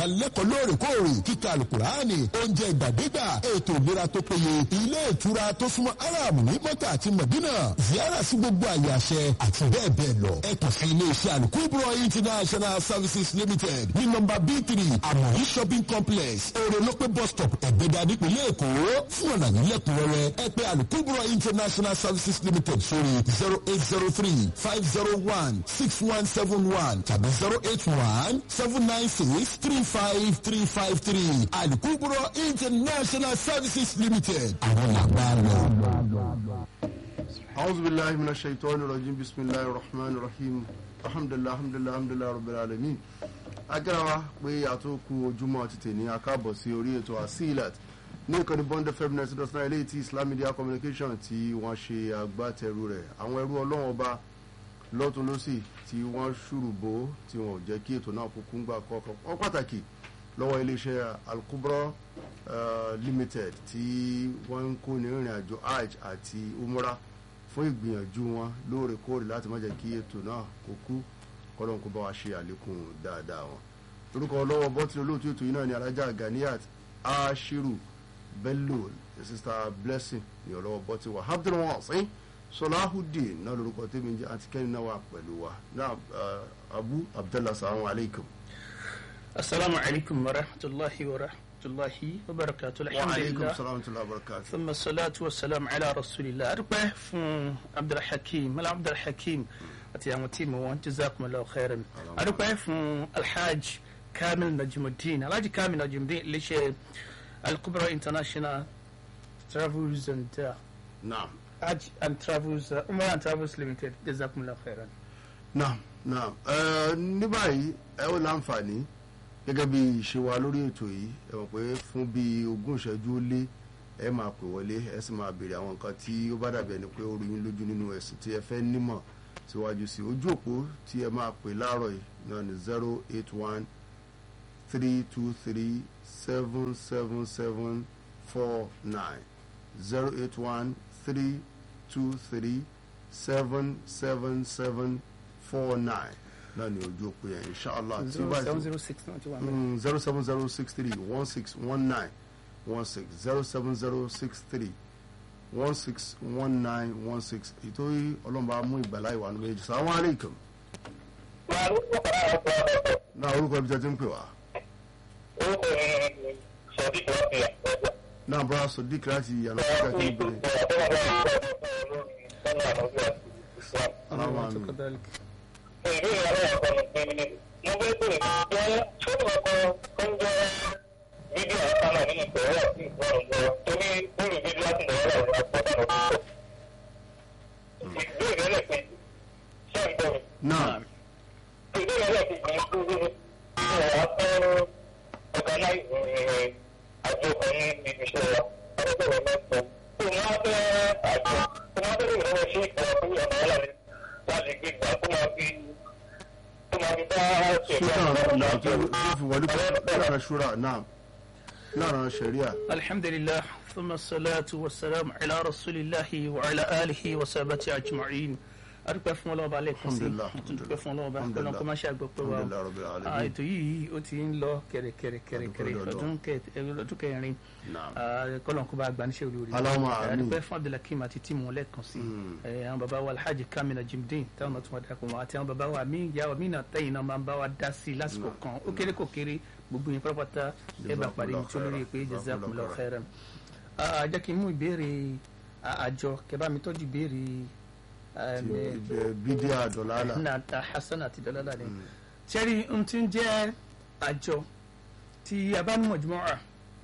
ìdánilẹ́kọ̀ọ́ lóòrèkóòrè kíkà alukurani oúnjẹ ìgbàdégbà ètò ìlera tó péye ilé ìtura tó súnmọ́ aráàmù ní mọ́tà àti mọ̀dínà ziyara sí gbogbo àyè àṣẹ àti bẹ́ẹ̀ bẹ́ẹ̀ lọ ẹ kàn sí ilé iṣẹ́ alukubro international services limited ní nọ́mbà b three amori shopping complex orolope bus stop ẹ̀gbẹ́dà nípìnlẹ̀ èkó fún ọ̀nà nílẹ̀kùnrẹ́rẹ́ ẹ pè alukubro international services limited sórí zero eight zero three five zero one six one seven one tàbí zero eight one seven nine six three five three five three alukubro international services limited àwọn làgbà lọ. أعوذ بالله من الشيطان الرجيم بسم الله الرحمن الرحيم الحمد لله الحمد لله الحمد لله رب العالمين agbára wa pé àtúnkù ojúmọ́ ti tè ní akáàbọ̀ sí orí ètò asilat ní ìkànnì bond fm nine dot nine eléyìí tí islam media communication tí wọ́n ṣe agbátẹrù rẹ̀ àwọn ẹrú ọlọ́wọ́n ọba lọ́tún lọ́sì tí wọ́n ṣùrùbó tí wọ́n ò jẹ́ kí ètò náà kúkú ń gbà kọ́kọ́ wọ́n pàtàkì lọ́wọ́ iléeṣẹ́ alukubro uh, limited tí wọ́n ń kó ní ìrìn àjò hajj àti umrah fún ìgbìyànjú wọn lóòrèkóòrè láti má jẹ́ kí ètò náà kó kú kọ́lọ́n kó bá wa ṣe àlékún dáadáa wọn. orúkọ ọlọ́wọ́ bọ́tìlì olóòtú ètò yìí náà ni alájà ganiat ashiru bello sista blessing ní ọlọ́wọ́ bọ́tìlì wa abdulwasin solahudeen náà lórúkọ tèmi jẹ́ àti kẹ́ni náà wà pẹ̀lú wa náà abu abdallah salamu alaykum. السلام عليكم ورحمة الله ورحمة الله وبركاته wa الحمد aleykum لله salaam wa rahmatulahi wa barakatuh. ثم الصلاة والسلام على رسول الله أربع فون عبد الحكيم ملا عبد الحكيم أتي أم تيم وأنت جزاكم الله خيرا أربع فون الحاج كامل نجم الدين الحاج كامل نجم الدين ليش الكبرى انترناشونال ترافلز اند naam حاج اند ترافلز عمر اند ترافلز ليميتد جزاكم الله خيرا naam naam ẹ ní báyìí ẹ ó láǹfààní gẹ́gẹ́ bí ìṣe wa lórí ètò yìí ẹ mọ̀ pé fún bí ogún ìṣẹ́jú ó lé ẹ máa pè wọlé ẹ sì máa béèrè àwọn nǹkan tí ó bá dàbí ẹni pé ó rí yín lójú nínú ẹ̀sìn tí ẹ fẹ́ nímọ̀ síwájú sí ojú òpó tí ẹ máa pè láàárọ̀ yìí náà ní zero eight one three two three seven seven seven four nine zero eight one three two three seven seven seven four nine náà ní ojú òpó yẹn inshallah tí ó bá ti 706 zero seven zero six three one six one nine one six zero seven zero six three one six one nine one six ètò yìí ọlọ́mọba mú ìgbàlá ìwà ní méjì sàwọn aleikum náà orúkọ ibi tẹ́ ti ń pè wá náà bọ́lá sodiq láti yàrá kíkà kí n bèrè aláwọ̀ àmì كذلك náà ṣúra náà tó fi wọlé pẹ̀lú lára ṣúra náà lára ṣẹ̀ríà الحمد لله ثم الصلاة والسلام على رسول الله وعلى آله وصحبه أجمعين adúpẹ́ fún ọlọ́ọ̀bá lẹ́ẹ̀kan sí Alhamdulillah, adúpẹ́ fún ọlọ́ọ̀bá Alhamdulillah. kọ́nà kó má ṣe àgbọ̀pẹ́ wa Alhamdulillah Rabbil o Alamin. Ah, ètò yìí ó ti ń lọ kẹ̀rẹ̀kẹ̀rẹ̀kẹ̀rẹ̀ Adúpẹ́ lọ́dọ̀. ọdún kẹ- ọdún kẹrin Naam. kọ́nà kó bá gbaníṣẹ́ olórí Allahumma amin. adúpẹ́ fún Abdulhakeem àti tíìmù wọn lẹ́ẹ̀kan sí Eh, àwọn bàbá wa Alhaji Kamina Jimdin táwọn náà tún wá darapọ̀ mọ́ àti àwọn bàbá wa mi ìyá wa mi náà tẹ̀yìn náà máa ń bá wa dá sí i lásìkò kan ó kéré kò kéré gbogbo yẹn pátápátá ẹ bá parí ní tó lórí pé jazakumullahu khairan Ah, jẹ́ kí n mú ìbéèrè ah, àjọ kẹ́ bá mi tọ́jú ìbéèrè ah, eh, bídí àdọ̀lálà na ta hasan àti dọlọ́lá ni sẹ́rí n ti ń jẹ́ àjọ tí a bá ní mọ̀júmọ́ra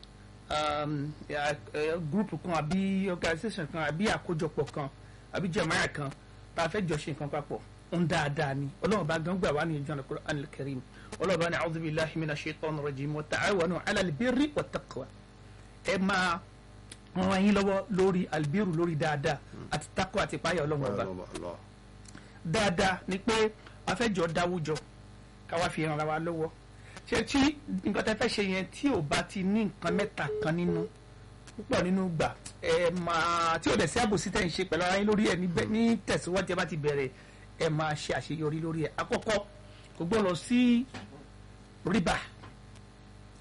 gúrùpù kan àbí organisation kan àbí àkójọpọ̀ kan àbí jẹ̀máyà kan tá a fẹ́ jọ ṣe nǹkan papọ̀ ń dáadáa ni ọlọ́run bá gán gbà wá ní ìjọba Al-Qur'an al-Karim ọlọ́run bá ní a'udhu billahi minash shaitanir rajim wa ta'awanu 'ala al-birri wat-taqwa ẹ máa ràn yín lọ́wọ́ lórí albiru lórí dáadáa àti takwa àti ìpáyà ọlọ́run ọba Allah. dáadáa ni pé a fẹ́ jọ dáwùjọ káwa fi ràn wa lọ́wọ́ ṣe tí nǹkan tẹ́ fẹ́ ṣe yẹn tí ò bá ti ní nǹkan mẹ́ta kan nínú púpọ̀ nínú gbà ẹ máa tí ò dẹ̀ sí àbòsí tẹ̀ ń ṣe pẹ̀lú ara yín lórí ẹ̀ níbẹ̀ ní tẹ̀síwájú ẹ bá ti bẹ̀rẹ̀ ẹ máa ṣe àṣeyọrí lórí ẹ̀ àkọ́kọ́ kò gbọ́dọ̀ sí rìbá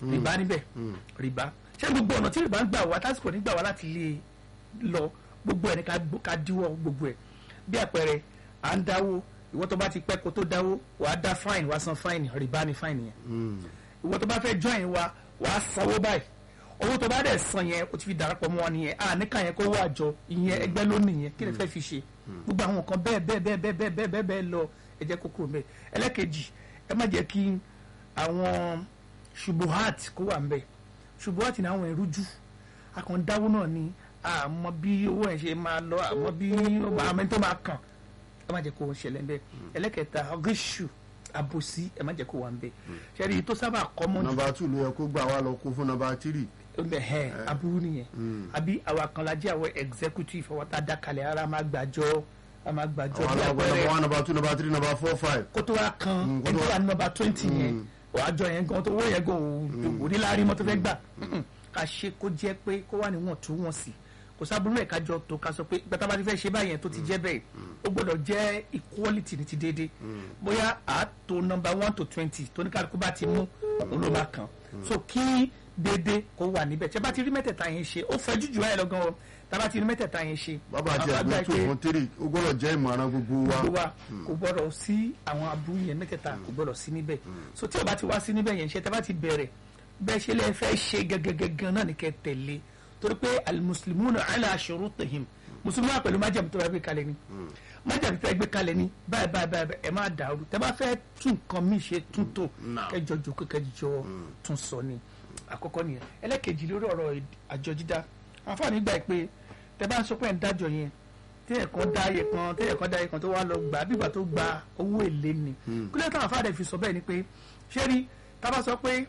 rìbá níbẹ̀ rìbá ṣé gbogbo ọ̀nà tí rìbá ń gbà wá tásìkò nígbà wá láti lè lọ gbogbo ẹ̀ ní ká gbó- ká díwọ́ gbogbo ẹ̀ bí àpẹẹrẹ à ń dáwó ìwọ tó bá ti pẹ́ kó tó dáwó wàá dá fáìn wàá san fáìn rìbá ni fáìn yẹn ìwọ tó bá fẹ́ join wa wàá sanwó báyìí owó tó bá dẹ̀ san yẹn o ti fi darapọ̀ mọ́ wọn nìyẹn a níkà yẹn kó wà jọ ìyẹn ẹgbẹ́ lónìí yẹn kí lè fẹ́ fi ṣe gbogbo àwọn nǹkan bẹ́ẹ̀ bẹ́ẹ̀ bẹ́ẹ̀ bẹ́ẹ̀ bẹ́ẹ̀ bẹ́ẹ̀ bẹ́ẹ̀ bẹ́ẹ̀ lọ ẹ jẹ́ kókó mẹ́ ẹlẹ́kejì ẹ má jẹ́ kí àwọn ṣubuhat kó wà mbẹ́ ṣubuhat ní àwọn ìrújú akọ̀ndáwó náà ni àmọ́ bí owó ẹ̀ ṣe máa lọ àmọ́ bí àmọ́ tó máa kàn ẹ má jẹ́ kó ṣẹlẹ̀ mbẹ́ ẹlẹ́kẹta ríṣù àbòsí ẹ má jẹ́ kó wà mbẹ́ ṣẹ́rí tó sábà kọ́mọ́ jù nọmba two ló yẹ kó gbà wá lọ kó fún nọmba three bẹ̀hẹ̀ aburú nìyẹn àbí àwa kan la jẹ́ àwọn executive àwọn tá a dá kalẹ̀ ara máa gbàjọ a máa gbàjọ àwọn bí alágbó nọmba àpẹẹrẹ one nọmba two nọmba three nọmba four five kó tó wá kan Mm, kó tó ẹni tó wá- wà ní nọ́mbà twenty yẹn àjọ yẹn gan tó owó yẹn gan ò ní láàrin mọ́tò fẹ́ gbà Mm-mm. ká ṣe kó jẹ́ pé kó wà níwọ̀n tó wọ̀n sí kò sábúrú ẹ̀ kájọ tó ká sọ pé gbàtà bá ti fẹ́ ṣe báyẹn tó ti jẹ́ bẹ́ẹ̀ ó gbọ́dọ̀ jẹ́ equality ní ti déédéé bóyá àtò nọ́mbà one to twenty tó ní kálukú bá ti mú òun ló máa kàn so kí déédéé kó wà níbẹ̀ tí a bá ti rí mẹ́tẹ̀ẹ̀ta yẹn ṣe ó fẹ́ jújù ẹ̀ lọ́gán o tá a bá ti rí mẹ́tẹ̀ẹ̀ta yẹn ṣe bàbá àti àwọn àgbà ẹgbẹ́ two pé fún three ó gbọ́dọ̀ jẹ́ ìmọ̀ràn gbogbo wa gbogbo wa kò gbọdọ̀ sí àwọn aburú yẹn mẹ́tẹ̀ẹ̀ta kò gbọdọ̀ sí níbẹ̀ so tí o bá ti wá sí níbẹ̀ yẹn ṣe tẹ́ bá ti bẹ̀rẹ̀ bẹ́ẹ̀ ṣe lẹ́ fẹ́ ṣe gẹ́gẹ́gẹ́gẹ́ náà ní kẹ́ tẹ̀lé torí pé alimusulimuna ala shurutihim musulmi wa pẹ̀lú májàmú tó bá gbé kalẹ̀ ni májàmú tó bá gbé kalẹ̀ ni báyìí báyìí báyìí ẹ má dàrú tẹ́ bá fẹ́ tún nǹkan míì ṣe tún tò Naam. kẹjọ jòkó kẹjọ tún sọ ni àkọ́kọ́ nìyẹn ẹlẹ́kejì lórí ọ̀rọ̀ àjọ dídá àǹfààní gbà pé tẹ́ bá ń sọ pé ẹ̀ ń dájọ yẹn téèyàn kan dá iye kan téèyàn kan dá iye kan tó wá lọ gbà bí ìgbà tó gba owó èlé ni kílẹ̀ táwọn afáàdẹ fi sọ bẹ́ẹ̀ ni pé ṣé rí tá a bá sọ pé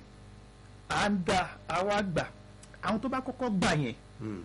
à ń da àwa gbà àwọn tó bá kọ́kọ́ gbà yẹn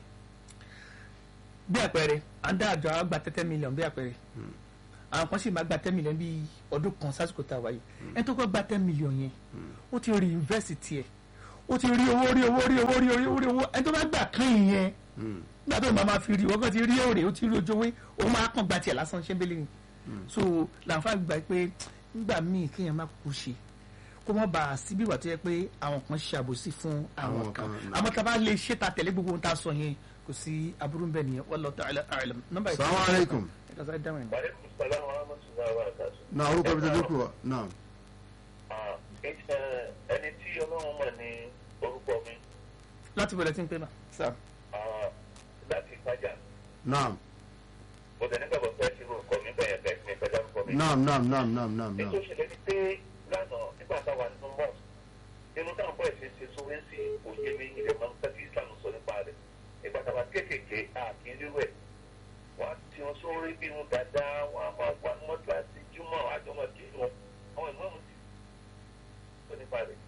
bí àpẹẹrẹ à ń dá àjọ àwa gba tẹ́tẹ́ mílíọ̀n bí àpẹẹrẹ àwọn kan sì máa gba ten million bíi ọdún kan sásìkò tá a wáyé ẹni tó kọ́ gba ten million yẹn ó ti rí invest tiẹ̀ ó ti rí owó rí owó rí owó rí owó rí owó ẹni tó bá gbà kán ìyẹn nígbà tó máa ma fi rí wọ́n kàn ti rí èrè ó ti rí ojú owó ó máa kàn gba tiẹ̀ lásán ṣẹ́ńbélé ni so làǹfààní gbà pé nígbà míì kéèyàn má kú ṣe kó mọ́ bá a sí bí ìwà tó yẹ pé àwọn kan ṣe àbòsí fún àwọn Àwọn kan kan, àmọ́ tá a bá lè ṣe ta tẹ̀lé gbogbo ohun tá a sọ yẹn kò sí aburú ń bẹ nìyẹn wallahu ta'ala a'lam nọ́mbà ìfẹ́ Assalamu alaikum. ẹ̀ka sáré dáhùn ẹ̀. Wàlẹ́kùn sálám wa rahmatullahi wa barakatuh. náà orúkọ ibi tó dé kù wa náà Ah, ẹ- ẹni tí ọlọ́run mọ̀ ní orúkọ mi láti bẹ̀rẹ̀ tí ń pè náà sáà ah, láti ìpájà náà mo tẹ̀ nígbàgbọ́ pé ṣe orúkọ mi bẹ̀yẹ̀ bẹ́ẹ̀ mi pẹ̀lú orúkọ mi. náà náà náà náà náà náà ètò ìṣẹ̀lẹ̀ ni pé lánàá nígbà táwa nínú mọ́ inú táwọn bọ́ ẹ̀sìn ṣe sówé sí òye mi ilẹ̀ máa ń fẹ́ kí Islam sọ nípa rẹ̀ ìgbà táwa kéékèèké àkíní rẹ̀ wọ́n á ti wọn sórí bí wọn dáadáa wọ́n á máa wá mọ́tò àti júmọ̀ àjọmọ̀ kí wọn àwọn ìmọ̀ mi ti sọ nípa rẹ̀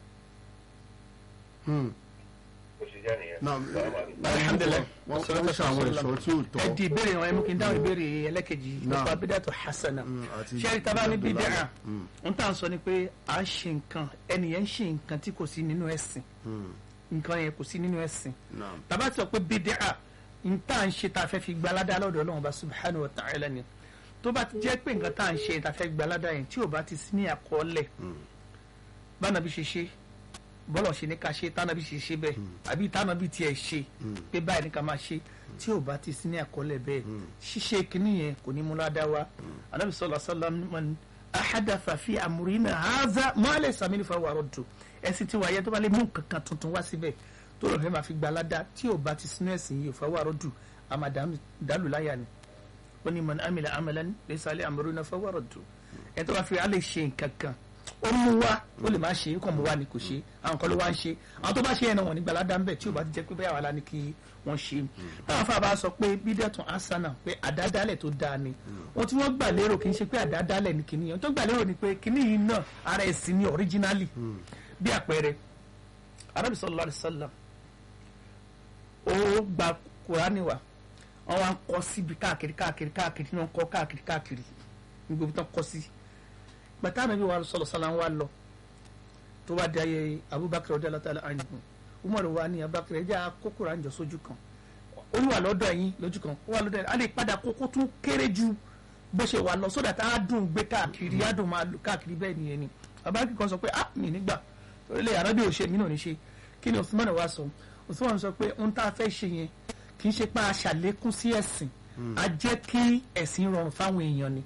Hmm. bó ṣe jẹ́ nìyẹn. náà Alhamdulillah. wọ́n wọ́n ṣe àwọn ẹ̀ṣọ́ tí ò ẹ tọ́ di ìbéèrè wọn ẹ mú kí n dáhùn ìbéèrè ẹlẹ́kejì Naam. nípa bídàtò hasana Mm, àti ṣé ẹ̀rí tábà ní Abdullahi. bídà Mm. ń tà ń sọ ni pé à ń ṣe nǹkan ẹnìyẹn ń ṣe nǹkan tí kò sí nínú ẹ̀sìn Hmm. nǹkan yẹn kò sí nínú ẹ̀sìn náà tàbá ti sọ pé bídà ń tà ń ṣe tá a fẹ́ fi gbalada lọ́dọ̀ Ọlọ́run bá subhanahu wa ta'ala ni tó bá ti jẹ́ pé nǹkan tá à ń ṣe tá a fẹ́ gbalada yẹn tí ò bá ti sí ní àkọọ́lẹ̀ bánabi ṣe ṣe bọ́lọ̀ ṣe ní ká ṣe tánabi ṣe ṣe bẹ́ẹ̀ àbí tánabi tiẹ̀ ṣe pé báyìí ní ká máa ṣe tí ò bá ti sí ní àkọọ́lẹ̀ bẹ́ẹ̀ ṣíṣe kínní yẹn kò ní mú ládàá wa anabi sọlá sọlá man ahadatha fi amrina haza ma laysa minhu fa huwa raddu ẹ̀sìn tí wàá yẹ tó bá lè mú kankan tuntun wá síbẹ̀ tó lọ́ọ́ fẹ́ máa fi gba ládàá tí ò bá ti sínú ẹ̀sìn yìí fa huwa raddu àmà dàlù láyà ni ó ní man amila amalan laysa alayhi amruna fa huwa raddu ẹ̀ tó bá fi alẹ́ ṣe nǹkan kan ó mú wá ó lè má ṣe é kàn mú wá ni kò ṣe àwọn kan ló wá ń ṣe àwọn tó bá ṣe yẹn náà wọn ní gbalada ń bẹ tí ò bá ti jẹ pé bẹ́ẹ̀ wà lá ní kí wọ́n ṣe táwọn afáàbá sọ pé bídẹ́tùn asana pé àdádálẹ̀ tó dáa ni wọn tí wọ́n gbà lérò kì í ṣe pé àdádálẹ̀ ni kìíní yẹn tó gbà lérò ni pé kìíní yìí náà ara ẹ̀sìn ni ọ̀ríjínálì bí àpẹẹrẹ Ànábì sallallahu alaihi wasallam ó gba kùránì wa wọn wá ń kọ síbi káàkiri káàkiri káàkiri náà ń kọ káàkiri káàkiri ní gbogbo tán kọ sí gbàtà nàbí wa sọlọ sọlá wa lọ tó bá di ayé abubakar ọdẹ alatala anhu umar wa ni abubakar ẹjẹ akókòrò àǹjọ sójú kan olúwa lọ́dọ̀ yín lójú kan ó wà lọ́dọ̀ yín a lè padà kókó tún kéré ju bó ṣe wà lọ sódà tá a dùn gbé káàkiri á dùn máa lò káàkiri bẹ́ẹ̀ nìyẹn ni abubakar kan sọ pé ah mi nígbà orílẹ̀ àrọ́bì ò ṣe mí náà ní ṣe kí ni Usman wa sọ Usman sọ pé ohun tá a fẹ́ ṣe yẹn kì í ṣe pé a ṣàlékún sí ẹ̀sìn a jẹ́ kí ẹ̀sìn rọrùn fáwọn èèyàn ni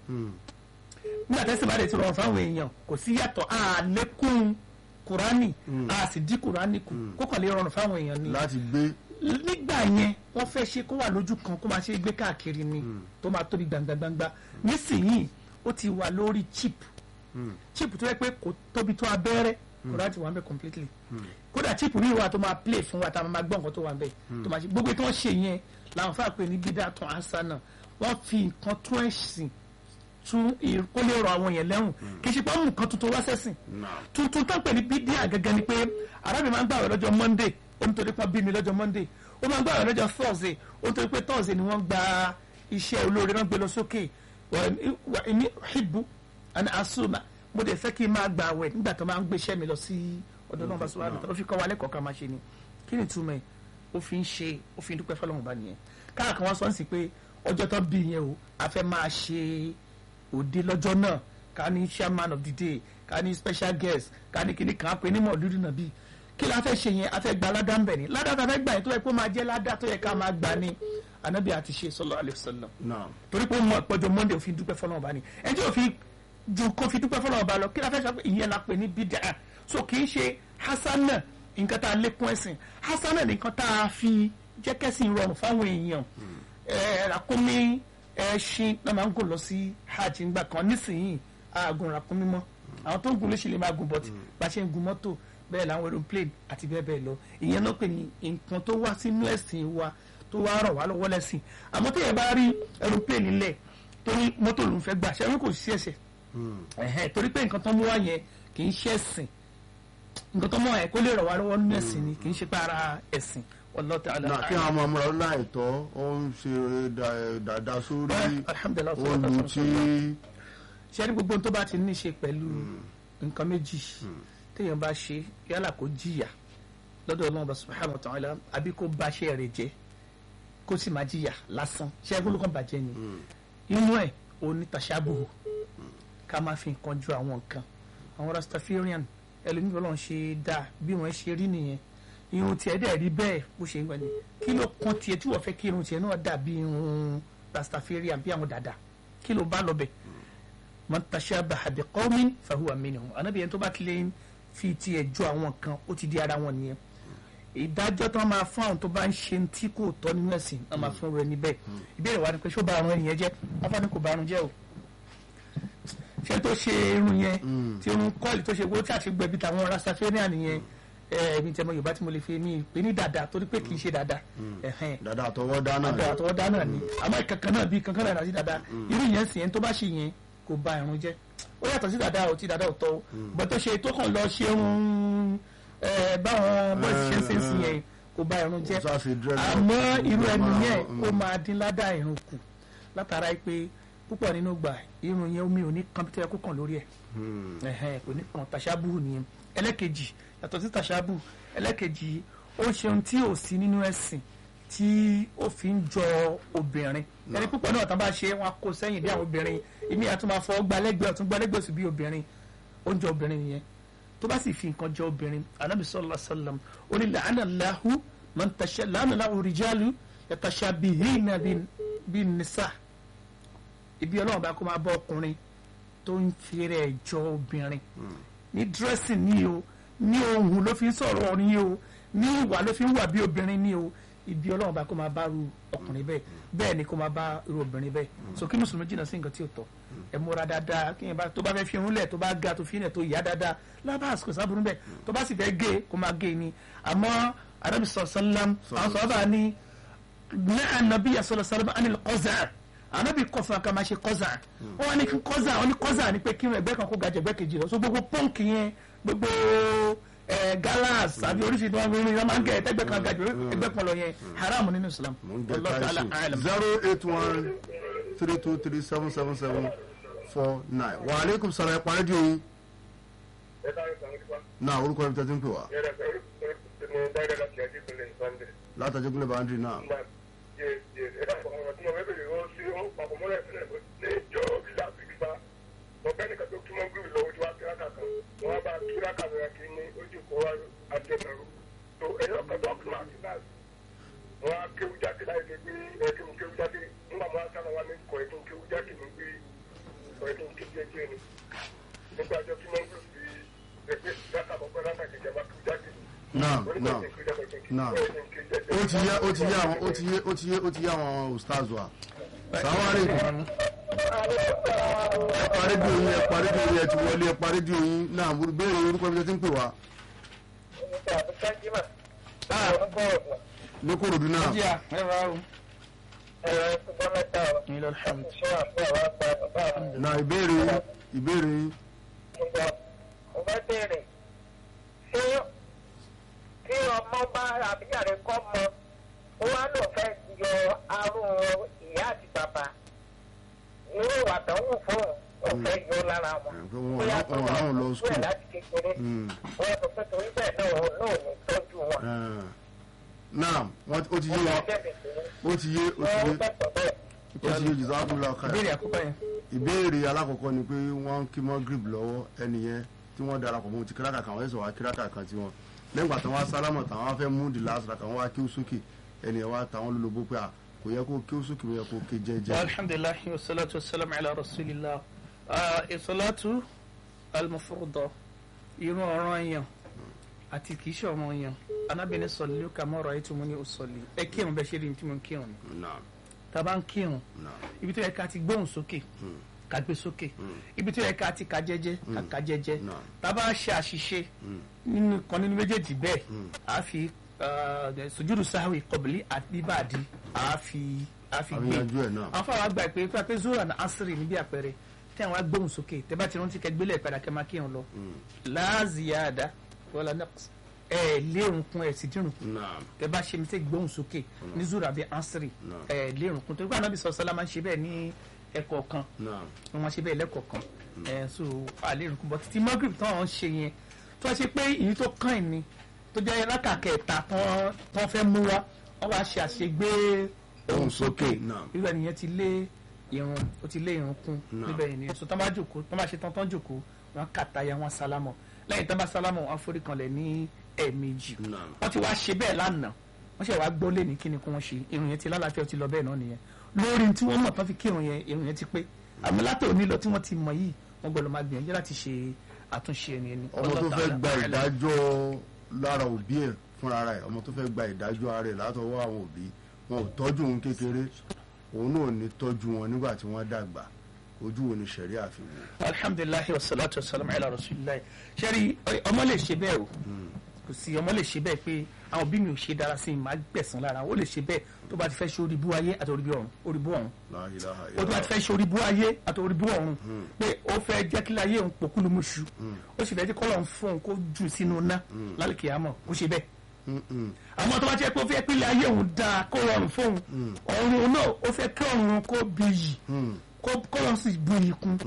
nígbà tẹ́sí bá dẹ̀ ti rọrùn fáwọn èèyàn kò sí yàtọ̀ àlékún kùránì a sì dín kùránì kù kó kàn lè rọrùn fáwọn èèyàn ni láti gbé nígbà yẹn wọ́n fẹ́ ṣe kó wà lójú kan kó máa ṣe gbé káàkiri ni tó máa tóbi gbangba-gbangba nísìnyìí ó ti wà lórí chip chip tó yẹ pé kò tóbi tó abẹ́rẹ́ kò láti wà ń bẹ̀ completely kódà chip mi wà tó máa play fún wa tá a máa gbọ́ nǹkan tó wà ń bẹ̀ tó máa ṣe gbogbo tí wọ́n ṣe yẹn làwọn fà pé ní bídà tún àṣà náà wọ́n fi nǹkan tún ẹ̀sìn tún ì- kó lè rọ àwọn yẹn lẹ́rùn kì í ṣe pé wọ́n mú nǹkan tuntun wá sẹ́sìn tuntun tó ń pè ní bídíà gẹ́gẹ́ ni pé arábìnrin máa ń gbàwẹ̀ lọ́jọ́ monday ó ń torí pé wọ́n bí mi lọ́jọ́ monday ó máa ń gbàwẹ̀ lọ́jọ́ thursday ó ń torí pé thursday ni wọ́n gba iṣẹ́ olóore náà gbé lọ sókè wà ní hibbu àni asuma mo dẹ̀ fẹ́ kí n máa gbàwẹ̀ nígbà tó máa ń gbéṣẹ́ mi lọ sí ọ̀dọ̀ náà bá sọ wà lọ́tọ̀ ó fi kọ́ wa lẹ́kọ̀ọ́ ká máa ṣe ni kí ni túmọ̀ ẹ̀ ó fi ń ṣe ó fi ń dúpẹ́ fọlọ́run bá nìyẹn káàkan wọn sọ ń sì pé ọjọ́ tó bí yẹn o a fẹ́ máa ṣe òde lọ́jọ́ náà ká ní chairman of the day ká ní special guest ká ní kíní kan á pè ní mọ̀lúdì náà bíi kí la fẹ́ ṣe yẹn a fẹ́ gba aládá ń bẹ̀ ni ládá ta fẹ́ gbà yẹn tó yẹ kó máa jẹ́ ládá tó yẹ ká máa gbà ni anabi àti ṣe sallallahu alaihi wasallam náà torí pé ó mọ ìpọ́jọ monday òfin dúpẹ́ fọlọ́run bá ní ẹni tí òfin ju kó fi dúpẹ́ fọlọ́run bá lọ kí la fẹ́ sọ pé ìyẹn la pè ní bídà so kì í ṣe hasana nǹkan tá a lékún ẹ̀sìn hasana nǹkan tá a fi jẹ́ kẹ́sìn rọrùn fáwọn èèyàn ẹ̀ ràkúnmí ẹṣin náà máa ń gùn lọ sí hajj ńgbà kan nísìnyí àgùn ràkúnmí mọ́ àwọn tó ń gun léṣe lè máa gun bọ́tì bá ṣe ń gun mọ́tò bẹ́ẹ̀ làwọn aeroplane àti bẹ́ẹ̀ bẹ́ẹ̀ lọ ìyẹn náà pè ní nǹkan tó wá sínú ẹ̀sìn wa tó wá rọ̀ wá lọ́wọ́ lẹ́sìn àmọ́ tó yẹ bá rí aeroplane nílẹ̀ torí mọ́tò ló ń fẹ́ gbà ṣẹ́wọ́n kò sí ẹ̀sẹ̀ ẹ̀hẹ́n torí pé nǹkan tó mú wá yẹn kì í ṣe ẹ̀sìn nǹkan tó mú wá yẹn kó lè rọ̀ wá lọ́wọ́ nínú ẹ̀sìn ni kì í ṣe pé ara ẹ̀sìn wallahu ta'ala náà kí àwọn ọmọ ọmọ rẹ láìtọ́ ó ń ṣe dà- dáadáa sórí alhamdulilah olùtí ṣe ní gbogbo ohun tó bá ti ní ṣe pẹ̀lú nǹkan méjì téèyàn bá ṣe yálà kó jìyà lọ́dọ̀ ọlọ́run bá subhanahu wa ta'ala àbí kó bá ṣe rẹ̀ jẹ́ kó sì máa jìyà lásán ṣe é gbólókan bàjẹ́ ni inú ẹ̀ ò ní tàṣàbùhù ká máa fi nǹkan ju àwọn nǹkan àwọn rastafarian ẹlòmíì bọ́lá ń ṣe dáa bí wọ́n ṣe rí nìyẹn irun tiẹ̀ dẹ̀ rí bẹ́ẹ̀ bó ṣe ń wẹ̀ ni kí ló kan tiẹ̀ tí wọ́n fẹ́ kí irun tiẹ̀ náà dà bí irun rastafarian bí àwọn dàda kí ló bá lọ bẹ̀ man tashabaha bi qawmin fahuwa minhum anabi yẹn tó bá tilẹ̀ ń fi tiẹ̀ jọ àwọn kan ó ti di ara wọn nìyẹn ìdájọ́ tó máa fún àwọn tó bá ń ṣe tí kò tọ́ nínú ẹ̀sìn náà máa fún rẹ níbẹ̀ ìbéèrè wa ni pé ṣó bá àrùn ẹnìyẹn jẹ́ afáàní kò bá àrùn jẹ́ o ṣé tó ṣe irun yẹn tí irun kọ́ọ̀lì tó ṣe wo tí àti gbẹ̀bí tàwọn rastafarian nìyẹn ẹ̀ẹ́dì tẹmọ yorùbá tí mo lè fi mí pè ní dada torí pé kì í ṣe dada ẹ̀hẹ́n dáadáa tọwọ́ dáná àbẹ̀ àtọwọ́dá náà ni àmọ́ ìkankan náà bíi kankan náà sí dada irú yẹn sì yẹn tó bá ṣe yẹn kò ba irun jẹ́ ó yàtọ̀ sí dada ò tí dada ò tọ́ o bọ́ tó ṣe tó kàn lọ ṣe irun ẹ̀ báwọn bọ́ọ̀sì ṣe ń ṣe ń sìn yẹn kò ba irun jẹ́ Ó sá ṣe dreadlock. àmọ́ irú Ó ẹni máa- yẹn mm. ó máa dín ládà irun kù látara pé púpọ̀ nínú gbà irun yẹn omi ò ní kan tó yẹ kó kàn lórí ẹ̀ ẹ̀hẹ́n kò ní kan tàṣàbù nìyẹn ẹlẹ́kejì yàtọ̀ sí tàṣàbù ẹlẹ́kejì ó ń ṣe ohun tí ò sí nínú ẹ̀sìn tí ó fi ń jọ obìnrin ẹni púpọ̀ náà tán bá ṣe wọn kó sẹ́yìn bí àwọn obìnrin ìmí àtún máa fọ gbalẹ́gbẹ̀ẹ́ ọ̀tún gbalẹ́gbẹ̀ẹ́ sí bí obìnrin ó ń jọ obìnrin nìyẹn tó bá sì fi nǹkan jọ obìnrin anabi sallallahu alaihi wasallam ó ní làánà láhu man tasha làánà láhu rìjálù yatashabihina bin bin nisa ibi ọlọ́run bá kó máa bọ́ ọkùnrin tó ń fi rẹ̀ jọ obìnrin ní dressing ni o ní ohun ló fi ń sọ̀rọ̀ ni o ní ìwà ló fi ń wà bí obìnrin ni o ibi ọlọ́run bá kó máa bá ru ọkùnrin bẹ́ẹ̀ bẹ́ẹ̀ ni kó máa bá irú obìnrin bẹ́ẹ̀ so kí mùsùlùmí jìnnà sí nǹkan tí ò tọ́ ẹ múra dáadáa kí yẹn bá tó bá fẹ́ fi irun lẹ̀ tó bá ga tó fi ilẹ̀ tó yá dáadáa lábàá àsìkò sábúrú bẹ́ẹ̀ tó bá sì fẹ́ gé kó máa gé ni àmọ́ arábì sọ̀sọ́lám àwọn sọ̀rọ̀ bá ní ní ànábì sọ̀rọ̀ anil qazaa ànábì kọ̀ fún akamá ṣe qazaa wọ́n ní kí qazaa wọ́n ní qazaa ni pé kí ẹgbẹ́ kan kó ga jẹ̀gbẹ́ kejì lọ so gbogbo pọ́ǹkì yẹn gbogbo ẹ galas àbí oríṣiríṣi wọn fi wọn máa ń gẹ ẹgbẹ́ kan ga jù ẹgbẹ́ kan lọ yẹn haram nínú Islam mo ń jẹ Wallahu ta'ala táìsì a'lam. zero eight one three two three seven seven seven four nine wa aleykum salaam ẹ parí di oyin ẹ dáhùn sàn nípa náà orúkọ ẹni tẹ́tí ń pè wá yẹ́rẹ́ pẹ̀lú mo dáyé láti ẹ̀dí ìpínlẹ̀ sunday. látàjẹ́ gúnlẹ̀ bàndì náà Nígbà yẹ yẹ ẹ dàpọ̀ ọ̀rọ̀ tí mo fẹ́ bèrè ó sí ó papọ̀ mọ́lẹ̀ sílẹ̀ ní ìjọ bí láti gbà. Ọ̀gbẹ́ni kan tó túmọ̀ gbìmí lọ́wọ́ tí wàá kí lákà kan. wọ́n bá kíra kàmẹ́rà kí ní ojú kó wá àtẹnàrú tó ẹ̀yọ́ kọ́tọ́ kílà kíláàsì wọ́n á kéwú jáde láì lè gbé ẹ̀kí kéwú jáde nígbà wọn á sára wa ní kọ̀ ẹ̀kí kéwú jáde ní gbé kọ̀ ẹ̀kí kéwú jẹ́jẹ́ ni nígbà jọ tí wọ́n ń gbé sí ẹgbẹ́ dáta àkọ́kọ́ dáta kẹjẹ bá kéwú jáde. naam naam naam ó ti yé ó ti yé àwọn ó ti yé ó ti yé ó ti yé àwọn ustaz wa sàwárí kan ẹ parí bí oyin ẹ parí bí oyin ẹ ti wọlé ẹ parí bí oyin náà béèrè orúkọ ibi tẹ́ ti ń pè wá ní kòròdú náà jíà ẹ rà ó ní lọ́dọ̀ hàmd náà ìbéèrè yín ìbéèrè yín mo bá béèrè ṣé tí ọmọ bá àbíyàrá kọ́ mọ ó wá lò fẹ́ yọ arún ìyá àti bàbá irú ìwà tó wù fún ò fẹ́ yọ lára wọn. ẹ, pé wọn bóyá ò- wọn ò ráwọn lọ wẹ̀ school. láti kékeré Mm. wọ́n sọ pé torí bẹ́ẹ̀ náà òun náà ò ní tọ́jú wọn. Eh, náà wọ́n ti- ó ti yé wọ́n wa fẹ́ bẹ̀rẹ̀ sí ó ti yé ó ti wọ́n yé bẹ̀tọ̀ bẹ́ẹ̀. ó ti yé jùlọ ọkàn ìbéèrè àkọ́kọ́ yẹn ìbéèrè alákọ̀ọ́kọ́ ni pé wọ́n ń kí mọ́ grip lọ́wọ́ ẹni yẹn tí wọ́n darapọ̀ mọ́ ti kíráka kan wọ́n yẹ sọ wá kíráka kan tí wọ́n lẹ́yìn ìgbà tí wọ́n á sálámọ̀ tán wọ́n á fẹ́ mú di last raka wọ́n wá kí ó sókè ẹni yẹn wá táwọn lólobó pé à kò yẹ kó kí ó sókè ó yẹ kó ké jẹ́jẹ́. alhamdulilayi wa salatu wa salam ala rasulillah ìsọlátù almufurudọ irun ọ̀ràn yẹn àti kìí ṣe ọmọ yẹn anábìnrin sọlẹ ká mọ̀rọ̀ ayé tí mo ní o sọlẹ ẹ kírun bẹ́ẹ̀ ṣe rí ní tí mo ń kírun ni Naam, tá a bá ń kírun naam, ibi tó yẹ ká ti gbóhùn sókè ká gbé sókè ibi tó yẹ ká ti ka jẹ́jẹ́ ká ka jẹ́jẹ́ Naam. tá a bá ṣe àṣìṣe nínú kan nínú méjèèjì bẹ́ẹ̀ a fi uh, sùjúdù sáwì kọ̀bìlì àti bàdí a fi a fi àbí gbé yanjú ẹ̀ náà. àwọn fáwọn àgbà pé pé pé zoro and asiri níbi àpẹẹrẹ tí àwọn agbóhùn sókè tẹ bá ti rántí kẹ gbélé ìpadà kẹ máa kírun lọ láàzìyàdá wọlá naqs ẹ lérun kún ẹ sì dírun kún Naam, tẹ bá ṣe mi tẹ gbóhùn sókè ní zoro àbí asiri Naam. ẹ lérun kún torí pé ànábì sọ sọlá máa ń ṣe bẹ́ẹ̀ ní ẹ̀kọ́ kan naam, wọn máa ṣe bẹ́ẹ̀ lẹ́kọ̀ọ́ kan ẹ so àlérun kún bọ títí magrib tán àwọn ń ṣe yẹn tó wá ṣe pé èyí tó kàn ẹ̀ ni tó jẹ́ lákàkẹ́ta tán tán fẹ́ mú wa wọ́n wá ṣe àṣegbé ohùn sókè Naam. irú ẹnìyẹn ti lé irun ó ti lé irun kún Naam. níbẹ̀ yẹn ni so tán bá jòkó tán bá ṣe tán tán jòkó wọn kàtàyà wọn sálámọ̀ lẹ́yìn tán bá sálámọ̀ wọn forí kanlẹ̀ ní ẹ̀ẹ̀mejì naam. wọ́n ti wá ṣe bẹ́ẹ̀ lánàá wọ́n ṣe wá gbọ́ lé ní kíni kí wọ́n ṣe irun yẹn ti lálàáfíà ó ti lọ bẹ́ẹ̀ náà nìyẹn lórí tí wọ́n mọ̀ tán fi kírun yẹn irun yẹn ti pé àmọ́ látò ní lọ tí wọ́n ti mọ̀ yìí wọ́n gbọ́dọ̀ máa gbìyànjú láti ṣe àtúnṣe ẹni ẹni. ọmọ tó fẹ́ gba ìdájọ́ lára òbí ẹ̀ fúnra rẹ̀ ọmọ tó fẹ́ gba ìdájọ́ ara ẹ̀ látọwọ́ àwọn òbí wọn ò tọ́jú òun kékeré òun náà ò ní tọ́jú wọn nígbà tí wọ́n dàgbà ojú wo ni sẹ̀rí àfihàn. alhamdulilayi wa salatu wa salam ala rasulillahi sẹ́rí ọmọ lè ṣe bẹ́ẹ̀ o kò sí ọmọ lè ṣe bẹ́ẹ̀ pé àwọn òbí mi ò ṣe dára sí i máa gbẹ̀sán lára ó lè ṣe bẹ́ẹ̀ tó bá ti fẹ́ ṣe oríbú ayé àti oríbú ọ̀run oríbú ọ̀run La ilaha ó tó bá ti fẹ́ ṣe oríbú ayé àti oríbú ọ̀run pé ó fẹ́ jẹ́ kí láyé òun pòkúlù mọ́ṣú ó sì fẹ́ jẹ́ kọ́lọ̀ ń fún òun kó jù sínú ná lálùkì àmọ́ kó ṣe bẹ́ẹ̀ Mm-mm. àmọ́ tó bá jẹ́ pé ó fẹ́ pé láyé òun dáa kó rọrùn fóun ọ̀run náà ó fẹ́ kí ọ̀run kó bí yìí kó kọ́lọ̀ sì bu yìí kún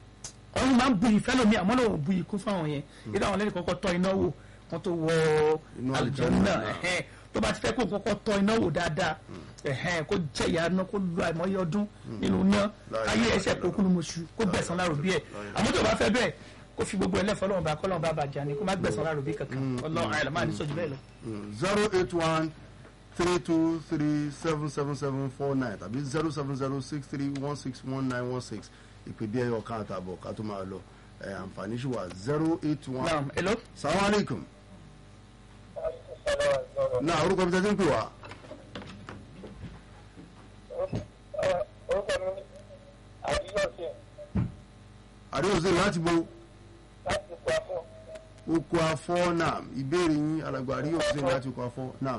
ọ̀run máa ń bu yìí fẹ́lómi àmọ́ náà ò bu yìí kún fáwọn yẹn ìdá àwọn lẹ́yìn kọ́kọ́ tọ́ iná wò wọ́n tó wọ Inú àlùjànnà àlùjánnà. ẹ̀hẹ́n tó bá ti fẹ́ kó kọ́kọ́ tọ́ iná wò dáadáa ẹ̀hẹ́n kó jẹ́ ìyá náà kó lu àìmọye ọdún nínú iná La ayé ilaha ẹsẹ̀ kó kúlù mọ̀ṣù kó gbẹ̀sán láàrò bí ẹ̀ àmọ́ tó bá fẹ́ bẹ́ẹ̀ kó fi gbogbo ẹlẹ́fọ́ lọ́wọ́ bá kọ́lọ́wọ́ bá bàjá ni kó má gbẹ̀sán láàrò bí kankan ọlọ́run àyàlá máa ní sọ́jú bẹ́ẹ̀ lọ. zero eight one three two three seven seven seven four nine tàbí zero seven zero six three one six one nine one six ìpè bí ẹyọ kan àtàbọ̀ ká tó máa lọ ẹ̀ àǹfààní ṣì wà zero eight one. naam hello. salaam aleykum. náà orúkọ mi tẹ́tí ń pè wá. orúkọ mi àdúgbò sí àdéhùn sí láti bo láti pa fún oko afọ náà ìbéèrè yín alàgbà àríyọ̀ sí láti oko afọ náà.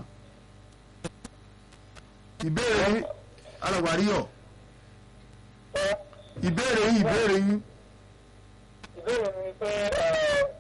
ìbéèrè yín alàgbà àríyọ̀ ìbéèrè yín ìbéèrè yín. ìbéèrè mi ni pé